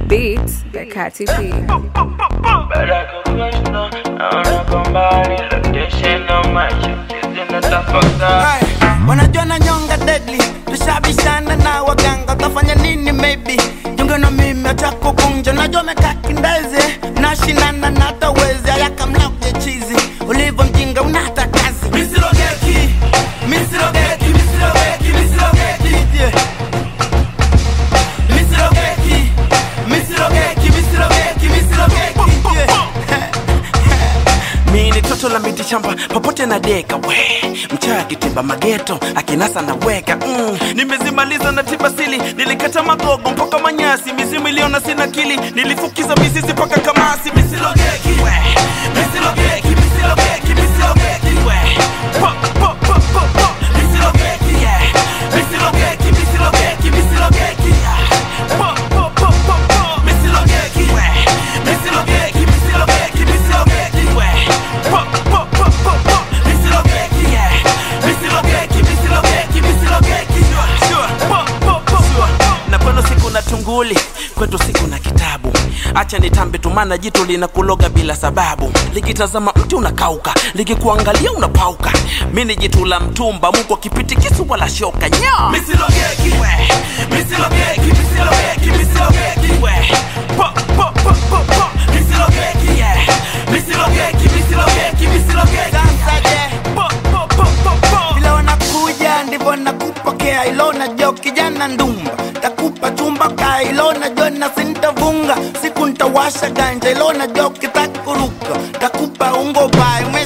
Beats by Katy P. Baada kukushna naona kwa mbali location na macho zinatafakari Hey, wanajua na nyonga deadly tushabishana na waganga utafanya nini maybe junge na mimi hata kukunja najua mekaa kindeze nashinana na tawezi ayakamlauje chizi ulivyo mjinga unata kazi misirogeki misirogeki misirogeki misirogeki yeah. misirogeki misirogeki misirogeki misirogeki yeah. mi ni toto la miti shamba popote na deka we mchawi akitimba mageto akinasa na weka mm. nimezimaliza na tiba sili nilikata magogo mpaka manyasi mizimu iliona sina kili nilifukiza mizizi mpaka kamasi misilogeki we misilogeki misilogeki misilogeki we po po po po po misilogeki yeah misilogeki misilogeki misilogeki yeah po po po po po misilogeki we misilogeki misilogeki misilogeki we po po po po po misilogeki yeah misilogeki misilogeki misilogeki sure po po po sure na kwenu siku na tunguli kwetu siku na kitabu acha nitambe tumana jitu linakuloga bila sababu likitazama mti unakauka likikuangalia unapauka mi ni jitu la mtumba mungu akipiti kisu wala shoka nya misilogeki we misilogeki misilogeki misilogeki we po po po po po misilogeki yeah misilogeki misilogeki misilogeki po po po po po vile wanakuja ndivyo nakupokea ilo najua kijana ndumba takupa chumba ka ilo najua na sintavunga siku ntawasha ganja ilo najua ukitaka kuruka takupa ungo bae